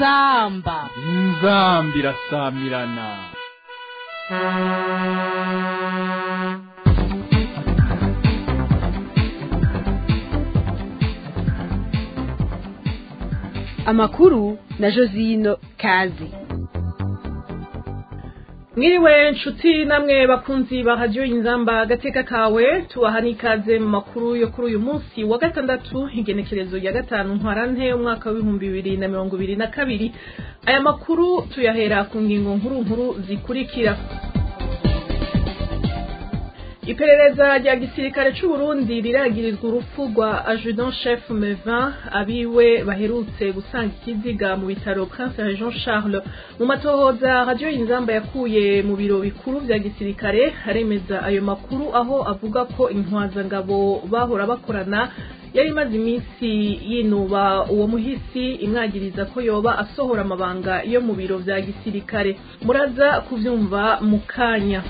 inzamba inzamba irasamirana amakuru na josino kazi mwiriwe nshuti namwe bakunzi ba radiyo inzamba agateka kawe tubaha n'ikaze mu makuru yo kuri uyu munsi wa gatandatu igenekerezo ya gatanu ntwarante umwaka w'ibihumbi bibiri na mirongo ibiri na kabiri aya makuru tuyahera ku ngingo nkuru nkuru zikurikira iperereza rya gisirikare c'u Burundi riragirizwa urupfu rwa adjudant chef Mevin abiwe baherutse gusanga ikiziga mu bitaro Prince Jean Charles mu matohoza radio Inzamba yakuye mu biro bikuru vya gisirikare aremeza ayo makuru aho avuga ko intwazangabo bahora bakorana yari imaze iminsi yinuba uwo muhisi imwagiriza ko yoba asohora amabanga yo mu biro vya gisirikare muraza kuvyumva mu kanya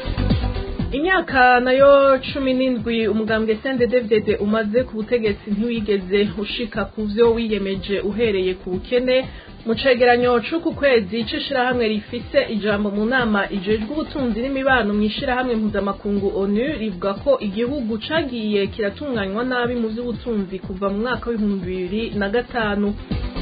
imyaka nayo cumi n'indwi umugambwe sendedevdede umaze ku butegetsi ntiwigeze ushika ku vyo wiyemeje uhereye ku bukene mu cegeranyo c'uku kwezi c'ishirahamwe rifise ijambo mu nama ijejwe ubutunzi n'imibano mw'ishirahamwe mpuzamakungu onu rivuga ko igihugu cagiye kiratunganywa nabi mu vy'ubutunzi kuva mu mwaka w'ibihumbi bibiri na gatanu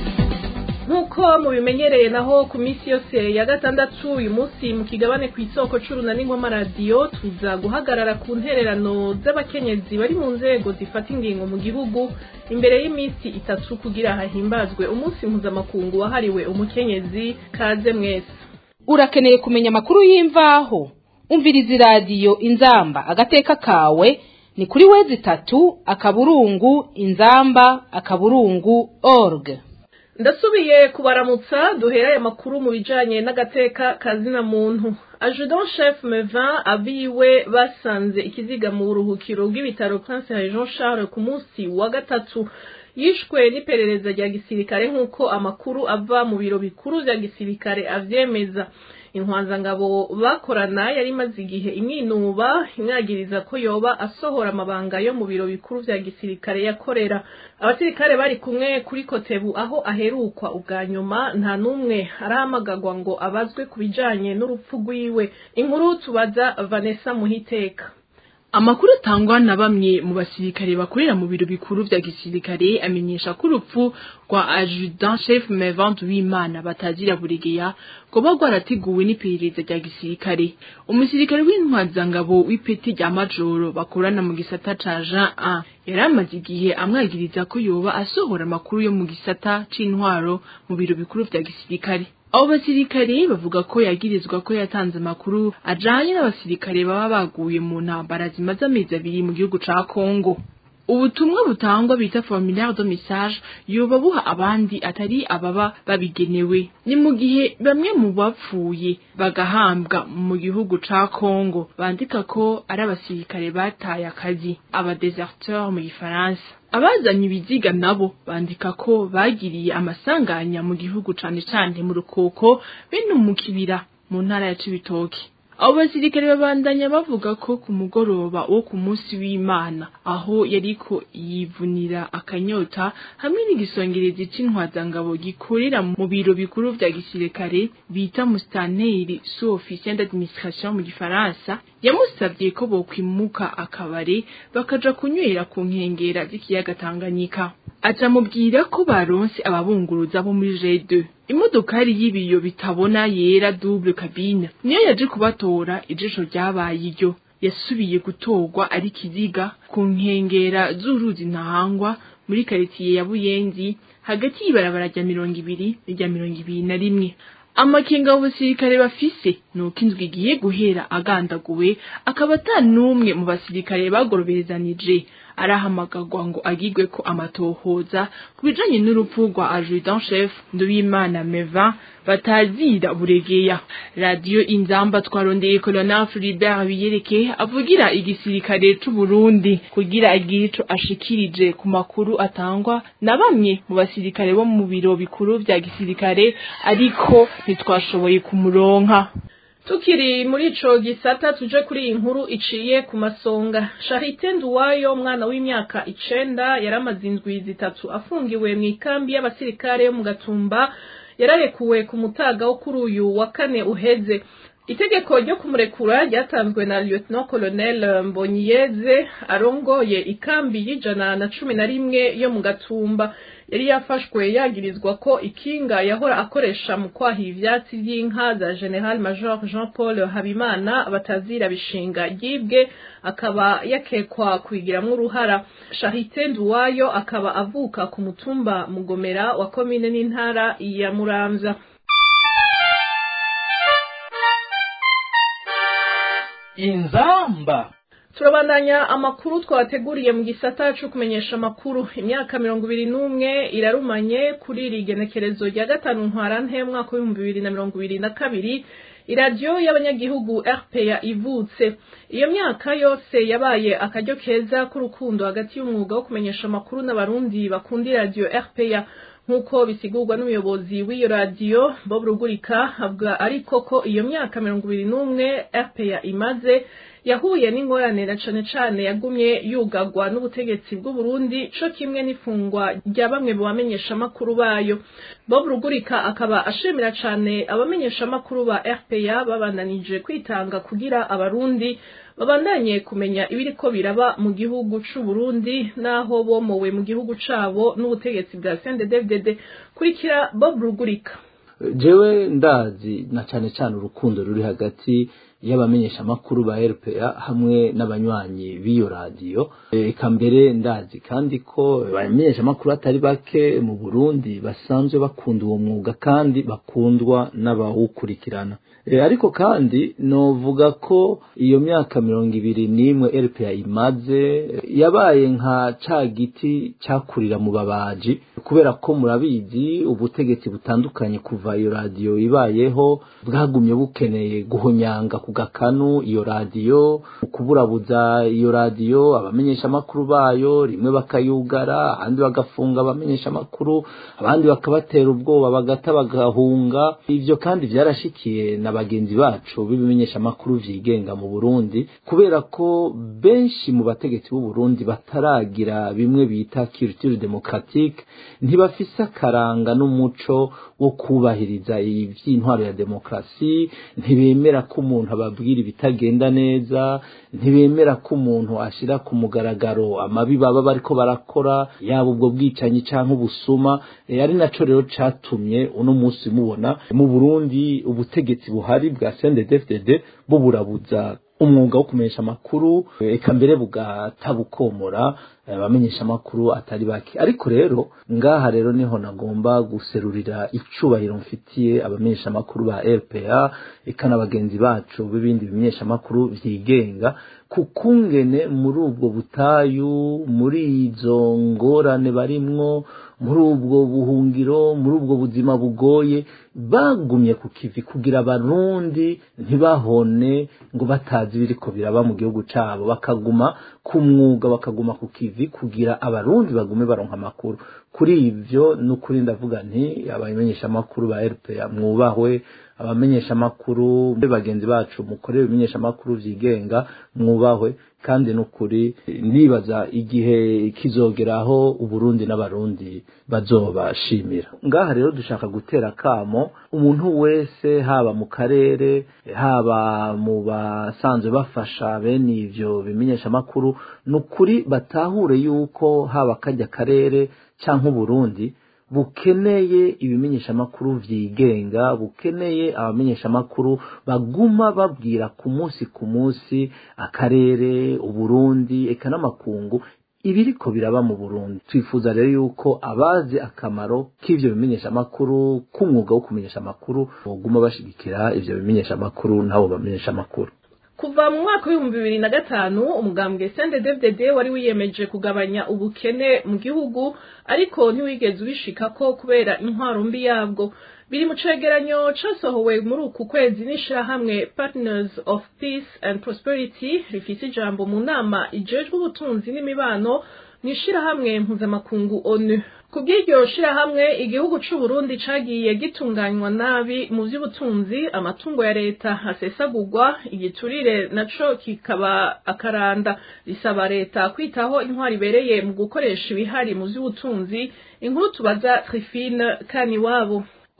nk'uko mubimenyereye naho ku minsi yose ya gatandatu uyu munsi mu kigabane ku isoko c'urunani rw'amaradiyo tuza guhagarara ku ntererano z'abakenyezi bari mu nzego zifata ingingo mu gihugu imbere y'iminsi itatu kugira hahimbazwe umunsi mpuzamakungu wahariwe umukenyezi kaze mwese urakeneye kumenya amakuru y'imvaho umviriza iradiyo inzamba agateka kawe ni kuri wezi itatu akaburungu inzamba akaburungu org ndasubiye kubaramutsa duhera aya makuru mu bijanye n'agateka kazina muntu adjudant chef Mevin abiwe basanze ikiziga mu buruhukiro bw'ibitaro Prince Jean Charles ku munsi wa gatatu yishwe n'iperereza rya gisirikare nk'uko amakuru ava mu biro bikuru vya gisirikare avyemeza intwanzangabo bakorana yari imaze igihe imwinuba imwagiriza ko yoba asohora amabanga yo mu biro bikuru vya gisirikare yakorera abasirikare bari kumwe kuri kotebu aho aherukwa ubwa nyuma nta n'umwe arahamagarwa ngo abazwe ku bijanye n'urupfu rwiwe inkuru tubaza vanessa muhiteka amakuru atangwa na bamwe mu basirikare bakorera mu biro bikuru vya gisirikare amenyesha ko urupfu rwa adjudant chef Mevant w'Imana batazira buregeya goba rwarateguwe n'iperereza rya gisirikare umusirikare w'intwazangabo w'ipeti rya majoro bakorana mu gisata ca Jean A yari amaze igihe amwagiriza ko yoba asohora amakuru yo mu gisata c'intwaro mu biro bikuru vya gisirikare abo basirikare bavuga ko yagirizwa ko yatanze amakuru ajanye n'abasirikare baba baguye mu ntambara zimaze amezi abiri mu gihugu ca Kongo ubutumwa butangwa bita formulaire de message yoba buha abandi atari ababa babigenewe ni mu gihe bamwe mu bapfuye bagahambwa mu gihugu ca Kongo bandika ko ari abasirikare bataye akazi aba deserteur mu gifaransa abazanye ibiziga nabo bandika ko bagiriye amasanganya mu gihugu cane cane mu rukoko bene mu kibira mu ntara ya Cibitoke abo basirikare babandanya bavuga ko ku mugoroba wo ku munsi w'Imana aho yariko yivunira akanyota hamwe n'igisongerezi c'intwazangabo gikorera mu biro bikuru vya gisirikare bita mustaneri sous officier d'administration mu gifaransa yamusavye ko bokwimuka akabare bakaja kunywera ku nkengera z'ikiyaga Tanganyika aca mubwira ko baronse ababunguruza bo muri G2 imodokari y'ibiyo bitabona yera double cabine niyo yaje kubatora ijisho ryabaye iryo yasubiye gutorwa ari kiziga ku nkengera z'uruzi ntahangwa muri karitiye ya Buyenzi hagati y'ibarabara rya mirongo ibiri n'irya mirongo ibiri na rimwe amakenga y'ubusirikare bafise nuko inzwi igiye guhera agandaguwe akaba ata n'umwe mu basirikare bagoroberezanije arahamagarwa ngo agirwe ko amatohoza ku bijanye n'urupfu rwa adjudant chef Nduwimana Mevin batazira buregeya radio inzamba twarondeye colonel Philibert Biyereke avugira igisirikare c'u Burundi kugira agire ico ashikirije ku makuru atangwa na bamwe mu basirikare bo mu biro bikuru vya gisirikare ariko ntitwashoboye kumuronka tukiri muri ico gisata tuje kuri iyi nkuru iciye ku masonga Charite Nduwayo umwana w'imyaka icenda yaramaze indwi zitatu afungiwe mu ikambi y'abasirikare yo mu Gatumba yararekuwe ku mutaga wo kuri uyu wa kane uheze itegeko ryo kumurekura ryatanzwe na lieutenant colonel mbonyiyeze arongoye ikambi y'ijana na cumi na rimwe yo mu gatumba yari yafashwe yagirizwa ko ikinga yahora akoresha mu kwaha ivyatsi vy'inka za general major jean paul habimana batazira bishinga ryibwe akaba yakekwa kubigiramwo uruhara shahite nduwayo akaba avuka ku mutumba mugomera wa komine n'intara ya muramvya inzamba turabandanya amakuru twabateguriye mu gisata co kumenyesha amakuru imyaka mirongo ibiri n'umwe irarumanye kuri iri genekerezo rya gatanu ntwarante mwaka w'ibihumbi bibiri na mirongo ibiri na kabiri iradiyo y'abanyagihugu rpa ivutse iyo myaka yose yabaye akaryo keza k'urukundo hagati y'umwuga wo kumenyesha amakuru n'abarundi bakunda iradiyo rpa nk'uko bisigurwa n'umuyobozi w'iyo radiyo bob rugurika avuga ariko ko iyo myaka mirongo ibiri n'umwe rpa imaze yahuye n'ingorane na cane cane yagumye yugagwa n'ubutegetsi bw'uburundi co kimwe n'ifungwa rya bamwe mu bamenyeshamakuru bayo bob rugurika akaba ashimira cane abamenyeshamakuru ba rpa babandanije kwitanga kugira abarundi babandanye kumenya ibiriko biraba mu gihugu c'uburundi n'aho bomowe mu gihugu cabo n'ubutegetsi bwa cnddfdd kurikira bob rugurika jewe ndazi na cane cane urukundo ruri hagati y'abamenyeshamakuru ba RPA hamwe n'abanywanyi b'iyo radiyo eka mbere ndazi kandi ko abamenyeshamakuru atari bake mu Burundi basanzwe bakunda uwo mwuga kandi bakundwa n'abawukurikirana ariko kandi novuga ko iyo myaka mirongo ibiri n'imwe RPA imaze yabaye nka ca giti cyakurira mu babaji kubera ko murabizi ubutegetsi butandukanye kuva iyo radiyo ibayeho bwagumye bukeneye guhonyanga ku gakanu iyo radiyo kuburabuza iyo radiyo abamenyeshamakuru bayo rimwe bakayugara ahandi bagafunga abamenyeshamakuru abandi bakabatera ubwoba bagata bagahunga ivyo kandi vyarashikiye na bagenzi bacu b'ibimenyeshamakuru vyigenga mu Burundi kubera ko benshi mu bategetsi b'u Burundi bataragira bimwe bita culture démocratique ntibafise akaranga n'umuco wo kubahiriza ivy'intwaro ya demokrasi ntibemera ko umuntu ababwira ibitagenda neza ntibemera ko umuntu ashira ku mugaragaro amabi baba bariko barakora yaba ubwo bwicanyi canke ubusuma ari naco rero catumye uno munsi mubona mu Burundi ubutegetsi buhari bwa CNDD-FDD buburabuza umwuga wo kumenyesha amakuru eka mbere bugatabukomora abamenyesha amakuru atari bake ariko rero ngaha rero niho nagomba guserurira icubahiro mfitiye abamenyesha amakuru ba RPA eka n'abagenzi bacu b'ibindi bimenyesha amakuru vyigenga kukungene muri ubwo butayu muri izo ngorane barimwo muri ubwo buhungiro muri ubwo buzima bugoye bagumye ku kivi kugira abarundi ntibahone ngo batazi ibiriko biraba mu gihugu cabo bakaguma ku mwuga bakaguma ku kivi kugira abarundi bagume baronka amakuru kuri ivyo n'ukuri ndavuga nti abamenyesha amakuru ba RPA mwubahwe abamenyesha amakuru bagenzi bacu mukorera ibimenyesha amakuru vyigenga mwubahwe kandi n'ukuri nibaza igihe kizogeraho uburundi n'abarundi bazobashimira ngaha rero dushaka gutera kamo umuntu wese haba mu karere haba mu basanzwe bafasha bene ivyo bimenyesha amakuru n'ukuri batahure yuko haba kajya karere canke uburundi bukeneye ibimenyeshamakuru vyigenga bukeneye abamenyeshamakuru baguma babwira ku munsi ku munsi akarere uburundi eka n'amakungu ibiriko biraba mu burundi twifuza rero yuko abazi akamaro k'ivyo bimenyeshamakuru k'umwuga wo kumenyesha amakuru boguma bashigikira ivyo bimenyeshamakuru n'abo bamenyeshamakuru kuva mu mwaka w'ibihumbi bibiri na gatanu umugambwe CNDD-FDD wari wiyemeje kugabanya ubukene mu gihugu ariko ntiwigeze ubishikako kubera intwaro mbi yabwo biri mu cegeranyo casohowe muri uku kwezi n'ishirahamwe Partners of Peace and Prosperity rifise ijambo mu nama ijejwe ubutunzi n'imibano mw'ishirahamwe mpuzamakungu ONU kubw'iryo shirahamwe igihugu c'u Burundi cagiye gitunganywa nabi mu vy'ubutunzi amatungo ya leta asesagurwa igiturire naco kikaba akaranda risaba leta kwitaho intwari ibereye mu gukoresha ibihari mu vy'ubutunzi inkuru tubaza Trifine Kaniwabo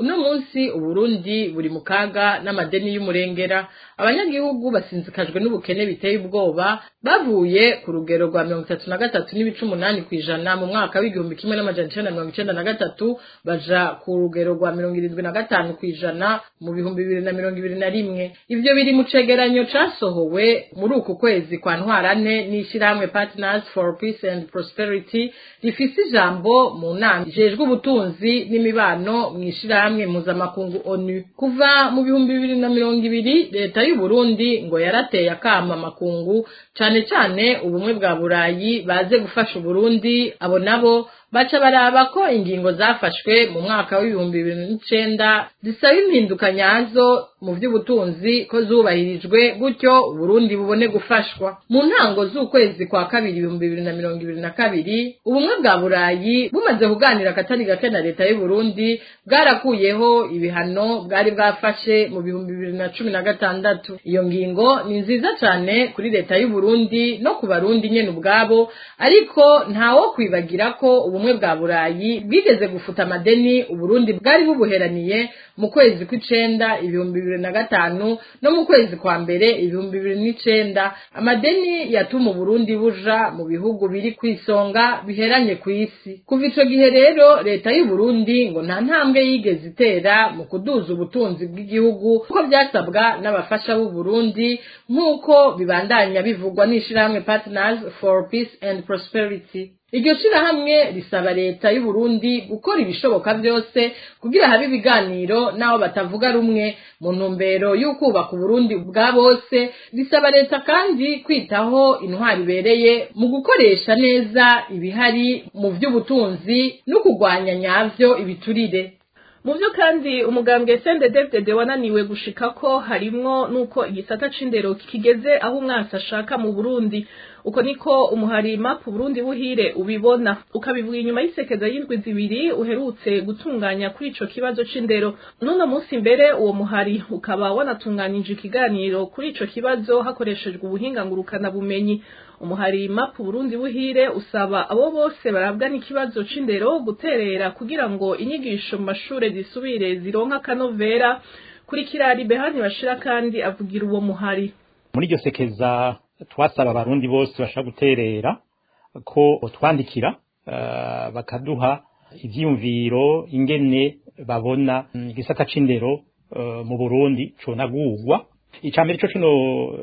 uno munsi uburundi buri mu kaga n'amadeni y'umurengera abanyagihugu basinzikajwe n'ubukene biteye ubwoba bavuye ku rugero rwa mirongo itatu na gatatu n'ibice umunani ku ijana mu mwaka w'igihumbi kimwe n'amajana icenda na mirongo icenda na gatatu baja ku rugero rwa mirongo irindwi na gatanu ku ijana mu bihumbi bibiri na mirongo ibiri na rimwe ivyo biri mu cegeranyo casohowe muri uku kwezi kwa ntwarane n'ishirahamwe partners for peace and prosperity rifise ijambo mu nama ijejwe ubutunzi n'imibano mu ishirahamwe mpuzamakungu onu kuva mu bihumbi bibiri na mirongo ibiri leta y'u Burundi ngo yarateye akama makungu cane cane ubumwe bwa burayi baze gufasha uburundi abo nabo baca baraba ko ingingo zafashwe mu mwaka w'ibihumbi bibiri n'icenda zisaba impinduka nyazo mu vy'ubutunzi ko zubahirijwe gutyo uburundi bubone gufashwa mu ntango z'ukwezi kwa kabiri ibihumbi bibiri na mirongo ibiri na kabiri ubumwe bwa burayi bumaze kuganira akatari gake na leta y'uburundi bwarakuyeho ibihano bwari bwafashe mu bihumbi bibiri na cumi na gatandatu iyo ngingo ni nziza cane kuri leta y'uburundi no ku barundi nyene ubwabo ariko ntawo kwibagira ko ubumwe bwa burayi bwigeze gufuta amadeni uburundi bwari bubuheraniye mu kwezi kw'icenda ibihumbi bibiri na gatanu no mu kwezi kwa mbere ibihumbi bibiri n'icenda amadeni yatuma uburundi buja mu bihugu biri ku isonga biheranye ku isi kuva ico gihe rero leta y'uburundi ngo nta ntambwe yigeze itera mu kuduza ubutunzi bw'igihugu kuko byasabwa n'abafasha b'uburundi nk'uko bibandanya bivugwa n'ishirahamwe partners for peace and prosperity iryo shirahamwe risaba leta y'u Burundi gukora ibishoboka byose kugira habe ibiganiro n'abo batavuga rumwe mu ntumbero y'ukubaka Burundi bwa bose risaba leta kandi kwitaho intwari ibereye mu gukoresha neza ibihari mu by'ubutunzi no kurwanya nyavyo ibiturire mu byo kandi umugambwe sende david wananiwe gushika ko harimwo nuko igisata c'indero kigeze aho umwasi ashaka mu burundi uko niko umuhari mapu burundi buhire ubibona ukabivuga inyuma y'isekeza y'indwi zibiri uherutse gutunganya kuri ico kibazo c'indero n'uno munsi mbere uwo muhari ukaba wanatunganije ikiganiro kuri ico kibazo hakoreshejwe ubuhinga ngurukana bumenyi umuhari mapu burundi buhire usaba abo bose barabwa n'ikibazo c'indero guterera kugira ngo inyigisho mu mashure zisubire zironka akanovera kuri kirari behani bashira kandi avugira uwo muhari muri iryo sekeza twasaba abarundi bose bashaka guterera ko twandikira uh, bakaduha ivyiyumviro ingene babona igisata c'indero uh, mu Burundi conagurwa icambere co kino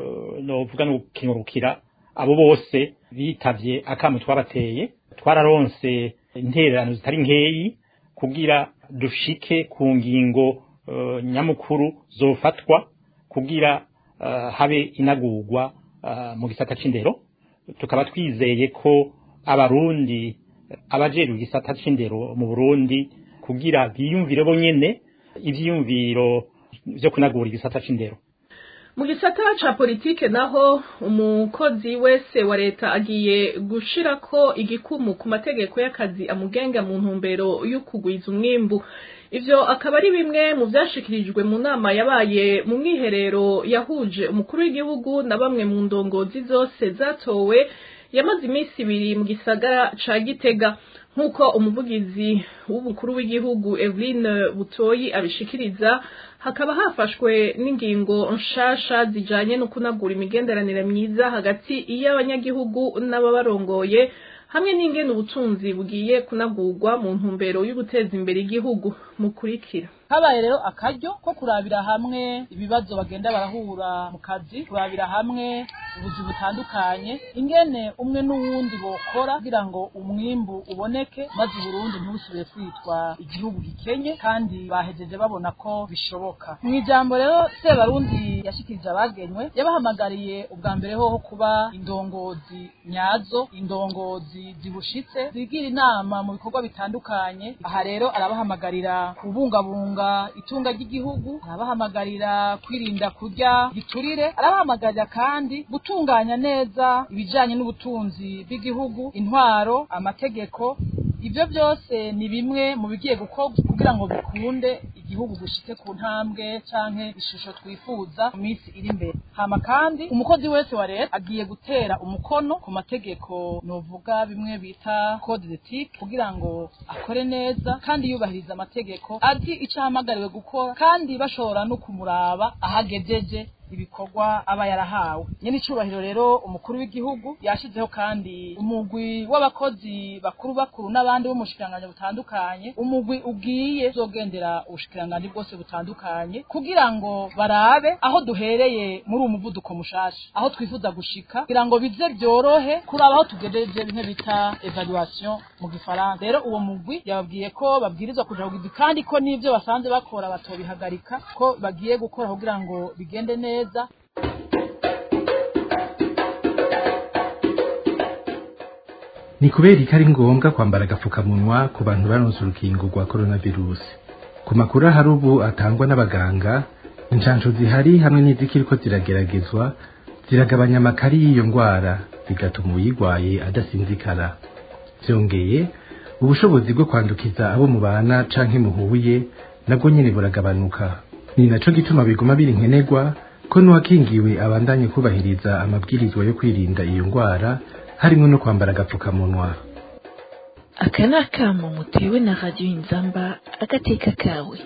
novuga no kinurukira abo bose bitavye akamu twabateye twararonse intererano zitari nkeyi kugira dushike ku ngingo uh, nyamukuru zofatwa kugira habe inagurwa mu gisata c'indero tukaba twizeye ko abarundi abajejwe igisata c'indero mu Burundi kugira biyumvire bonyene ivyiyumviro vyo kunagura igisata c'indero mu gisata ca politike naho umukozi wese wa leta agiye gushirako igikumu ku mategeko y'akazi amugenga mu ntumbero yo kugwiza umwimbu ivyo akaba ari bimwe mu vyashikirijwe mu nama yabaye mu mwiherero yahuje umukuru w'igihugu na bamwe mu ndongozi zose zatowe yamaze iminsi ibiri mu gisagara ca gitega nk'uko umuvugizi w'umukuru w'igihugu Eveline Butoyi abishikiriza hakaba hafashwe n'ingingo nshasha zijanye no kunagura imigenderanire myiza hagati y'abanyagihugu n'ababarongoye hamwe n'ingene ubutunzi bugiye kunagurwa mu ntumbero yo guteza imbere igihugu mukurikira habaye rero akaryo ko kurabira hamwe ibibazo bagenda barahura mu kazi kurabira hamwe ubuzi butandukanye ingene umwe n'uwundi bokora kugira ngo umwimbu uboneke maze Burundi ntibusubire kwitwa igihugu gikenye kandi bahejeje babona ko bishoboka mu ijambo rero Sebarundi yashikirije abagenywe yabahamagariye ubwa mbere hoho kuba indongozi nyazo indongozi zibushitse zigira inama mu bikorwa bitandukanye aha rero arabahamagarira kubungabunga itunga ry'igihugu arabahamagarira kwirinda kurya giturire arabahamagarira kandi gutunganya neza ibijanye n'ubutunzi bw'igihugu intwaro amategeko ivyo byose ni bimwe mu bigiye gukorwa kugira ngo bikunde igihugu gushitse ku ntambwe canke ishusho twifuza mu minsi iri imbere hama kandi umukozi wese wa leta agiye gutera umukono ku mategeko novuga bimwe bita code d'ethique kugira ngo akore neza kandi yubahiriza amategeko azi ico ahamagariwe gukora kandi bashobora no kumuraba ahagejeje ibikorwa aba yarahawe nyene icubahiro rero umukuru w'igihugu yashizeho kandi umugwi w'abakozi bakuru bakuru n'abandi b'umushikiranganji butandukanye umugwi ugiye uzogendera ubushikiranganji bwose butandukanye kugira ngo barabe aho duhereye muri uwo muvuduko mushasha aho twifuza gushika kugira ngo bize byorohe kuraba aho tugejeje bimwe bita evaluation mu gifaransa rero uwo mugwi yababwiye ko babwirizwa kuja kugizi kandi ko n'ivyo basanze bakora batobihagarika ko bagiye gukora kugira ngo bigende neza neza ni kubera ko ari ngombwa kwambara agapfukamunwa ku bantu baronse urukingo rwa coronavirus ku makuru ahari ubu atangwa n'abaganga inshansho zihari hamwe n'izikiriko zirageragezwa ziragabanya amakari y'iyo ndwara bigatuma uyirwaye adasinzikara byongeye ubushobozi bwo kwandukiza abo mubana canke muhuye nabwo nyene buragabanuka ni naco gituma biguma biri nkenerwa ko n'uwakingiwe abandanye kubahiriza amabwirizwa yo kwirinda iyo ndwara harimo no kwambara agapfukamunwa aka ni akamo mutewe na radiyo inzamba agateka kawe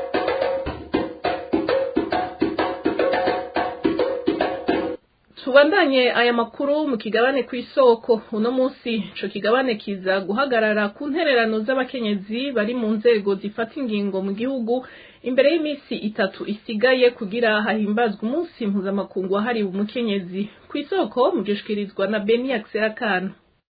tubandanye aya makuru mu kigabane ku isoko uno munsi ico kigabane kiza guhagarara ku ntererano z'abakenyezi bari mu nzego zifata ingingo mu gihugu imbere y'iminsi itatu isigaye kugira hahimbazwe umunsi mpuzamakungu wahariwe umukenyezi ku isoko mugishikirizwa na beni akana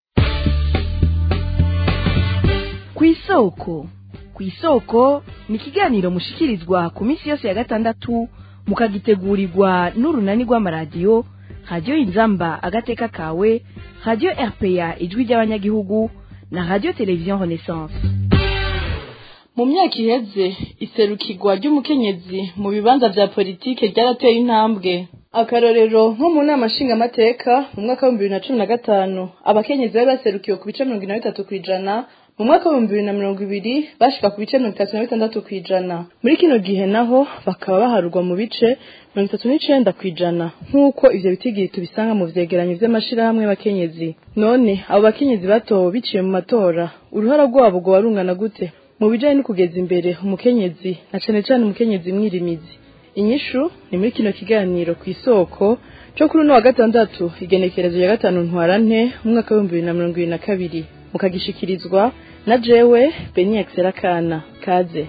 ku isoko ku isoko ni ikiganiro mushikirizwa ku minsi yose ya gatandatu mukagitegurirwa n'urunani rw'amaradiyo radiyo inzamba agateka kawe radiyo rpa ijwi ry'abanyagihugu na radiyo televiziyo renaissance mu myaka iheze iserukirwa ry'umukenyezi mu bibanza vya politike ryarateye intambwe akarorero nko mu nama nshingamateka mu mwaka w'ibihumbi bibiri na cumi na gatanu abakenyezi bari baserukiwe ku bice mirongo ine na bitatu kw'ijana mu mwaka w'ibihumbi bibiri na mirongo ibiri bashika ku bice mirongo itatu na bitandatu kw'ijana muri kino gihe naho bakaba baharurwa mu bice mirongo itatu n'icenda kw'ijana nk'uko ivyo bitigiri tubisanga mu vyegeranyo vy'amashirahamwe y'abakenyezi none abo bakenyezi batowe biciye mu matora uruhara rwabo rwoba rungana gute mu bijanye no kugeza imbere umukenyezi na cane cane umukenyezi mwirimizi inyishu ni muri kino kiganiro ku isoko cyo kuri uno wa gatandatu igenekerezo ya gatanu ntwarante umwaka w'ibihumbi bibiri na mirongo ibiri na kabiri mukagishikirizwa na jewe beni kana kaze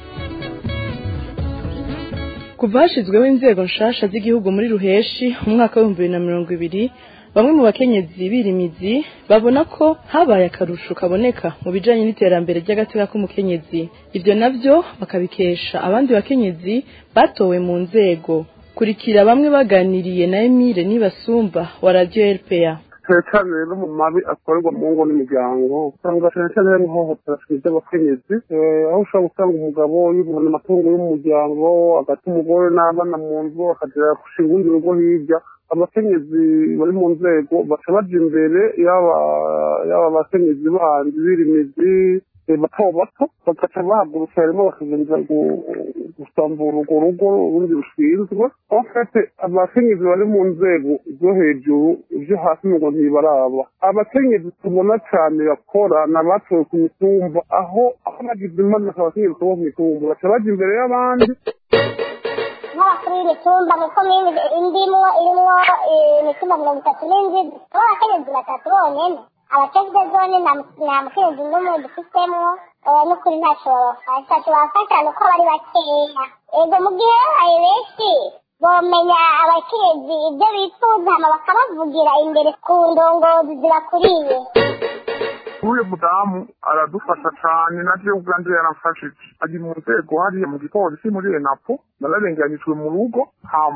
kuva hashizweho inzego nshasha z'igihugu muri ruheshi umwaka w'ibihumbi bibiri na mirongo ibiri bamwe mu bakenyezi birimizi babona ko habaye akarusho kaboneka mu bijanye n'iterambere ry'agateka k'umukenyezi ivyo navyo bakabikesha abandi bakenyezi batowe mu nzego kurikira bamwe baganiriye na Emile Nibasumba wa Radio RPA cyane cyane rero mu mabi akorerwa mu ngo n'imiryango usanga cyane cyane hari ihohotera ry'abakenyezi aho ushobora gusanga umugabo yibona amatungo y'umuryango agata umugore n'abana mu nzu akagera gushinga urundi rugo hirya abakenyezi bari mu nzego baca baja imbere yaba yaba abakenyezi bandi birimizi bato bato bagaca bahagurutsa harimo bakagenda gusambura urwo rugo urundi rushinzwe enfete abakenyezi bari mu nzego zo hejuru ibyo hasi ngo ntibaraba abakenyezi tubona cyane bakora ni abatowe ku mitumba aho aho bagize impanuka abakenyezi bo ku mitumba baca baja imbere y'abandi nk'abakuru y'imitumba mu komine indimwo irimwo imitumba mirongo itatu n'indwi aho abakenyezi batatu bonyene abakezwe zone nta mukenyezi n'umwe dufitemo n'ukuri ntacyo babafasha ntacyo babafasha ni uko bari bakeya ego mu gihe babaye benshi bomenya abakenyezi ibyo bifuza hama bakabavugira imbere ku ndongozi zibakuriye uriya mudamu aradufasha cyane na jewe ubwanjye yaramfashije ari mu nzego hariya mu gipolisi muri enapo nararenganijwe mu rugo hama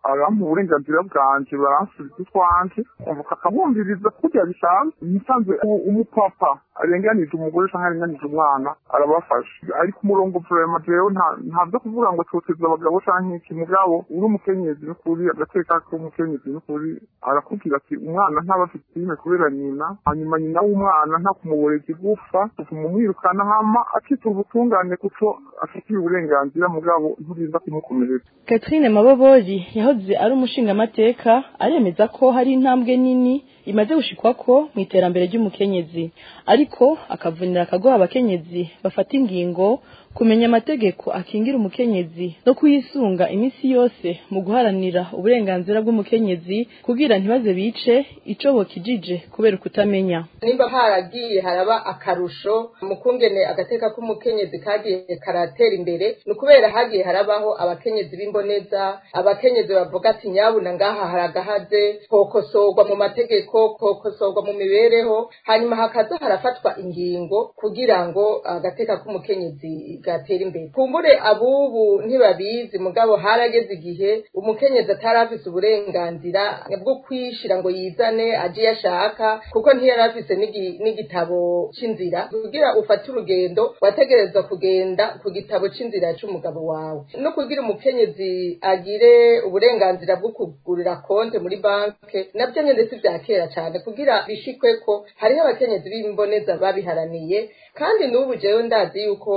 arampa uburenganzira bwanje baransubiza utwanje akamwumviriza kurya bisanzwe musanzwe umupapa arenganije umugore cyangwa arenganije umwana arabafasha ari ku murongo vurema jewe nta byo kuvuga ngo toteza abagabo cyangwa iki mugabo uri umukenyezi n'ukuri agateka k'umukenyezi n'ukuri arakubwira ati umwana ntaba afite filime kubera nyina hanyuma nyina w'umwana nta kumuboreza igufa kumumwirukana hama akitura ubutungane kuko afitiye uburenganzira mugabo nturinda kumukomeretsa Catherine Mabobori yahoze ari umushingamateka aremeza ko hari intambwe nini imaze gushikwako mu iterambere ry'umukenyezi ariko akavunira akagoha abakenyezi bafata ingingo kumenya amategeko akingira umukenyezi no kuyisunga iminsi yose mu guharanira uburenganzira bw'umukenyezi kugira ntibaze bice ico bokijije kubera ukutamenya nimba haragiye haraba akarusho mu kungene agateka k'umukenyezi kagiye karatera imbere ni ukubera hagiye harabaho abakenyezi b'imboneza abakenyezi bavuga ati nyabuna ngaha haragahaze kokosorwa mu mategeko kokosorwa mu mibereho hanyuma hakaza harafatwa ingingo kugira ngo agateka k'umukenyezi gatera imbere kumbure abubu ntibabizi mugabo harageze igihe umukenyezi atari afise uburenganzira bwo kwishira ngo yizane aje iyo ashaka kuko ntiyari afise n'igitabo c'inzira kugira ufate urugendo wategerezwa kugenda ku gitabo c'inzira c'umugabo wawe no kugira umukenyezi agire uburenganzira bwo kugurira konte muri banke navyo nyene si vya kera cane kugira bishikwe ko hariho abakenyezi b'imboneza babiharaniye kandi n'ubu jewe ndazi yuko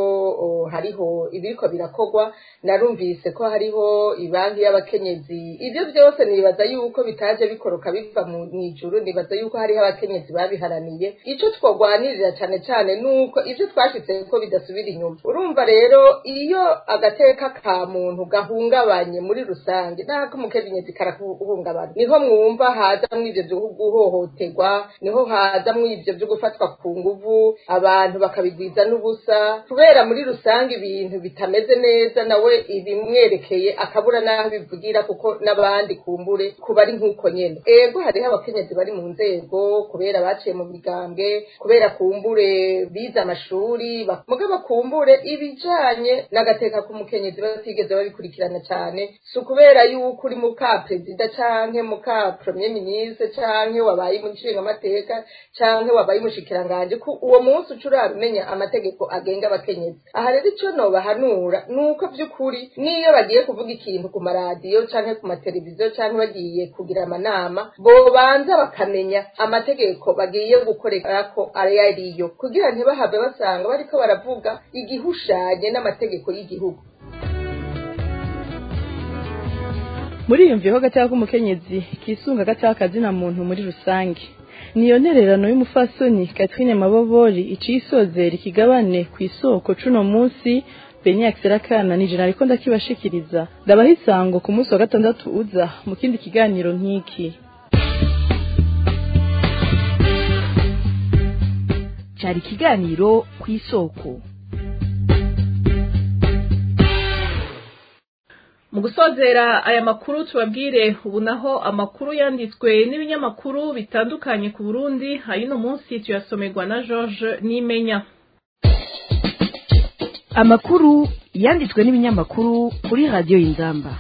hariho ibiriko birakorwa narumvise ko hariho ibanki y'abakenyezi ibyo byose nibaza yuko bitaje bikoroka biva mu ijuru nibaza yuko hariho abakenyezi babiharaniye ico twogwanirira cane cane nuko ivyo twashitse ko bidasubira inyuma urumva rero iyo agateka ka muntu gahungabanye muri rusange nako umukenyezi karaguhungabana niho mwumva hazamwo ivyo vyo guhohoterwa niho hazamwo ivyo vyo gufatwa ku nguvu abantu bakabigwiza n'ubusa kubera muri rusange ibintu bitameze neza nawe ibimwerekeye akabura n'aho bivugira kuko n'abandi kumbure kuba ari nk'uko nyene ego hariho abakenyezi bari mu nzego kubera baciye mu migambwe kubera kumbure bize amashuri mugabo kumbure ibijanye n'agateka k'umukenyezi batigeze babikurikirana cane si ukubera yuko uri muka perezida canke muka premier ministre canke wabaye umushingamateka canke wabaye umushikiranganje ko uwo munsi uca urabimenya amategeko agenga abakenyezi aha rero ico nobahanura nuko vy'ukuri niyo bagiye kuvuga ikintu ku maradiyo canke ku mateleviziyo canke bagiye kugira amanama bobanza bakamenya amategeko bagiye gukorerako ayo ariyo kugira ntibahave basanga bariko baravuga igihushanye n'amategeko y'igihugu muri iyo mviho gateka k'umukenyezi kisunga gateka kazina muntu muri rusange niyo ntererano y'umufasoni Catherine Mabobori iciye isozera ikigabane ku isoko cuno munsi Benya Akserakana ni jina ariko ndakibashikiriza ndabaha isango ku munsi wa gatandatu uza mu kindi kiganiro nk'iki cyari ikiganiro ku isoko mu gusozera aya makuru tubabwire ubu naho amakuru yanditswe n'ibinyamakuru bitandukanye ku burundi ayino munsi tuyasomerwa na george nimenya amakuru yanditswe n'ibinyamakuru kuri radiyo y'inzamba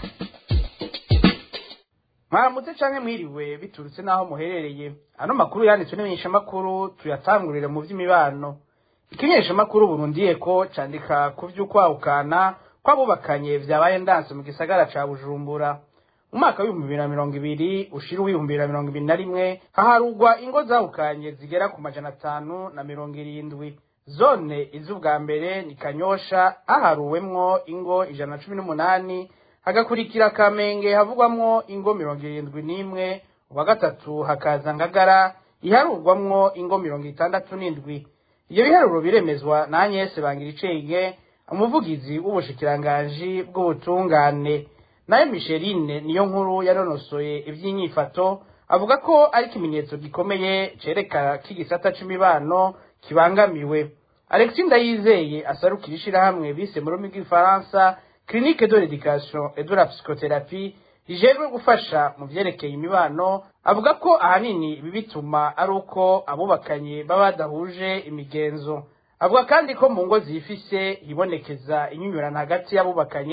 mwaramutse canke mwiriwe biturutse n'aho muherereye ano makuru yanditswe n'imenyeshamakuru tuyatangurire mu vy'imibano ikimenyeshamakuru burundiye ko candika ku vy'ukwahukana kwabubakanye vyabaye ndanse mu gisagara ca bujumbura mu mwaka w'ibihumbi bibiri na mirongo ibiri ushira uw'ibihumbi bibiri na mirongo ibiri na rimwe haharugwa ingo zahukanye zigera ku majana atanu na mirongo irindwi zone iz'ubwa mbere ni kanyosha haharuwemwo ingo ijana na cumi n'umunani hagakurikira kamenge havugwamwo ingo mirongo irindwi n'imwe uwa gatatu hakaza ngagara iharurwamwo ingo mirongo itandatu n'indwi iyo biharuro biremezwa na anyese bangira icenge umuvugizi w'ubushikiranganji bw'ubutungane nayo misherine niyo nkuru yanonosoye ivy'inyifato avuga ko ari ikimenyetso gikomeye cereka k'igisata c'imibano kibangamiwe alexis ndayizeye asarukira ishirahamwe bise mu rurimi rw'igifaransa clinique de l'éducation et de la psychothérapie rijejwe gufasha mu vyerekeye imibano avuga ko ahanini ibi bituma ari uko abubakanye baba badahuje imigenzo avuga kandi ko mu ngo zifise hibonekeza inyunyurana hagati y'abubakanye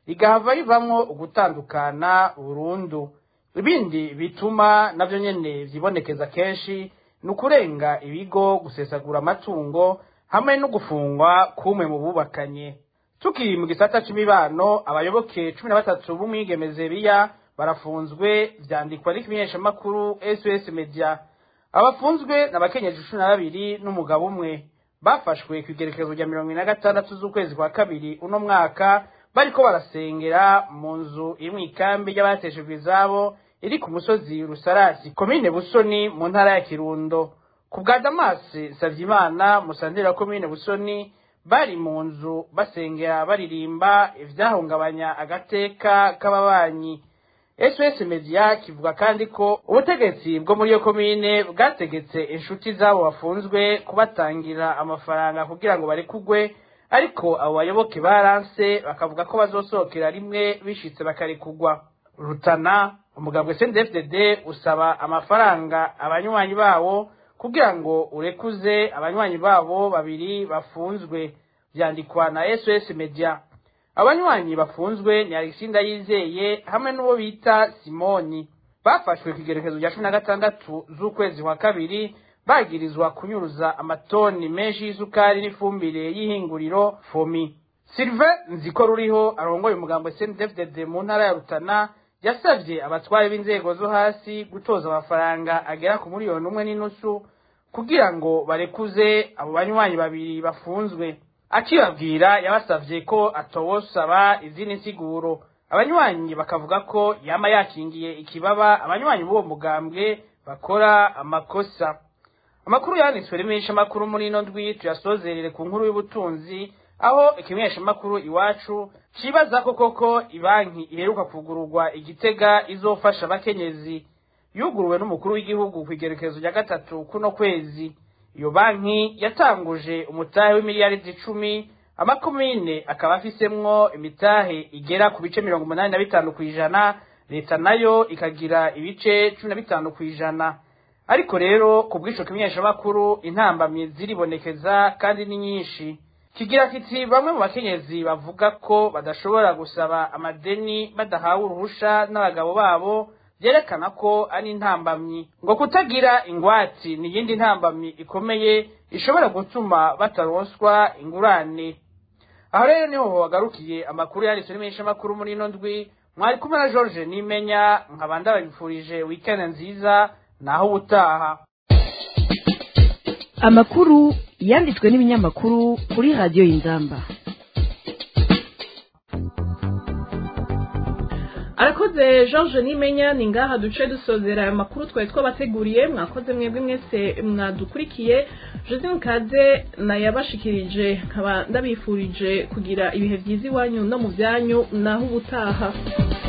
rigahava rivamwo ugutandukana burundu ibindi bituma navyo nyene vyibonekeza kenshi ni ukurenga ibigo gusesagura amatungo hamwe no gufungwa kumwe mu bubakanye tukiri mu gisata c'imibano abayoboke cumi na batatu b'umwigeme Zeriya barafunzwe vyandikwa n'ikimenyeshamakuru SOS Media abafunzwe n'abakenyeje cumi na babiri n'umugabo umwe bafashwe ku igerekezo rya mirongo ine na gatandatu z'ukwezi kwa kabiri uno mwaka bariko barasengera mu nzu iri mw'ikambi ry'abateshejwe izabo iri ku musozi rusarasi komine busoni mu ntara ya kirundo ku bwa damasi savyimana musanteri wa komine busoni bari mu nzu basengera baririmba ivyahungabanya agateka k'ababanyi sos media kivuga kandi ko ubutegetsi bwo muri iyo komine bwategetse inshuti z'abo bafunzwe kubatangira amafaranga kugira ngo barekugwe ariko abo bayoboke baranse bakavuga ko bazosohokera rimwe bishitse bakarekugwa rutana umugambwe CNDD-FDD usaba amafaranga abanywanyi bawo kugira ngo urekuze abanywanyi babo babiri bafunzwe vyandikwa na SOS Media abanywanyi bafunzwe ni Alexinda Yizeye hamwe n'uwo bita Simoni bafashwe ku igerekezo rya cumi na gatandatu z'ukwezi kwa kabiri bagirizwa kunyuruza amatoni menshi y'isukari n'ifumbire y'ihinguriro fomi Sylvain Nziko ruriho arongoye umugambo CNDD-FDD mu ntara ya Rutana yasavye abatware b'inzego zo hasi gutoza amafaranga agera ku miliyoni umwe n'inusu kugira ngo barekuze abo banywanyi babiri bafunzwe akibabwira yabasavye ko atowosaba izindi nsiguro abanywanyi bakavuga ko yama yakingiye ikibaba abanywanyi b'uwo mugambwe bakora amakosa amakuru yanditswe rimesha amakuru muri ino ndwi tuyasozerere ku nkuru y'ubutunzi aho ikimenyesha amakuru iwacu cibaza ko koko ibanki iheruka kugururwa igitega izofasha abakenyezi yuguruwe n'umukuru w'igihugu ku igerekezo rya gatatu kuno kwezi iyo banki yatanguje umutahe w'imiliyaridi icumi amakomine akaba afisemwo imitahe igera ku bice mirongo umunani na bitanu ku ijana leta nayo ikagira ibice cumi na bitanu ku ijana ariko rero ku bw'ico kimenyeshamakuru intambamyi ziribonekeza kandi ni nyinshi kigira kiti bamwe mu bakenyezi bavuga ko badashobora gusaba amadeni badahawe uruhusha n'abagabo babo vyerekana ko ari intambamyi ngo kutagira ingwati ni iyindi ntambamyi ikomeye ishobora gutuma bataronswa ingurane aho rero niho hagarukiye amakuru yanditswe n'imenyeshamakuru muri ino ndwi mwari kumwe na george nimenya nkaba ndababifurije weekend nziza naho ubutaha amakuru yanditswe n'ibinyamakuru kuri radiyo y'inzamba arakoze george nimenya ni ngaha duce dusozera ayo makuru twari twabateguriye mwakoze mwebwe mwese mwadukurikiye josine kaze nayabashikirije nkaba ndabifurije kugira ibihe byiza iwanyu no mu byanyu naho ubutaha